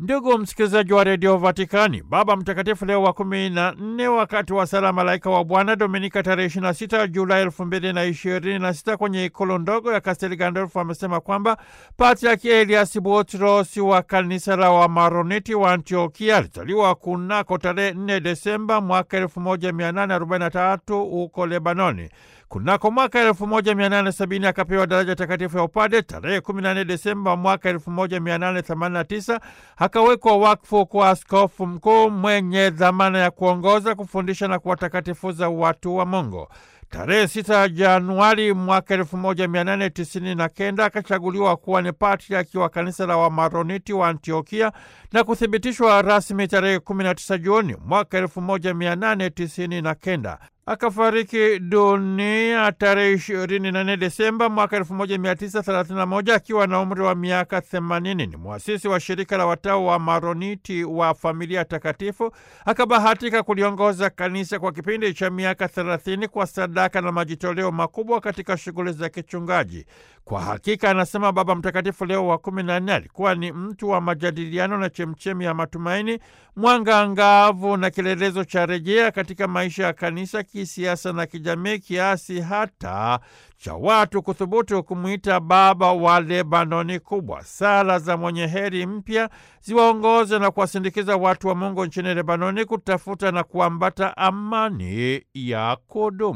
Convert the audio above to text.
Ndugu msikilizaji wa redio Vatikani, Baba Mtakatifu Leo wa kumi na nne wakati wa sala Malaika wa Bwana Dominika tarehe 26 Julai elfu mbili na ishirini na sita kwenye ikulu ndogo ya Kastel Gandolfo amesema kwamba Patriaki Elias Butros wa kanisa la Wamaroniti wa Antiokia alizaliwa kunako tarehe 4 Desemba mwaka 1843 huko Lebanoni. Kunako mwaka 1870 akapewa daraja takatifu ya upade. Tarehe 14 Desemba mwaka 1889 akawekwa wakfu kwa askofu mkuu mwenye dhamana ya kuongoza, kufundisha na kuwatakatifuza watu wa Mungu. Tarehe 6 Januari mwaka 1899 akachaguliwa kuwa ni patriaki wa kanisa la Wamaroniti wa Antiokia na kuthibitishwa rasmi tarehe 19 Juni mwaka 1899. Akafariki dunia tarehe 24 Desemba mwaka 1931 akiwa na umri wa miaka 80. Ni mwasisi wa shirika la watao wa Maroniti wa familia takatifu. Akabahatika kuliongoza kanisa kwa kipindi cha miaka 30 kwa sadaka na majitoleo makubwa katika shughuli za kichungaji. Kwa hakika, anasema Baba Mtakatifu Leo wa 14, alikuwa ni mtu wa majadiliano na chemchemi ya matumaini, mwanga angavu na kielelezo cha rejea katika maisha ya kanisa kisiasa na kijamii, kiasi hata cha watu kuthubutu kumwita baba wa Lebanoni kubwa. Sala za mwenye heri mpya ziwaongoze na kuwasindikiza watu wa Mungu nchini Lebanoni kutafuta na kuambata amani ya kudumu.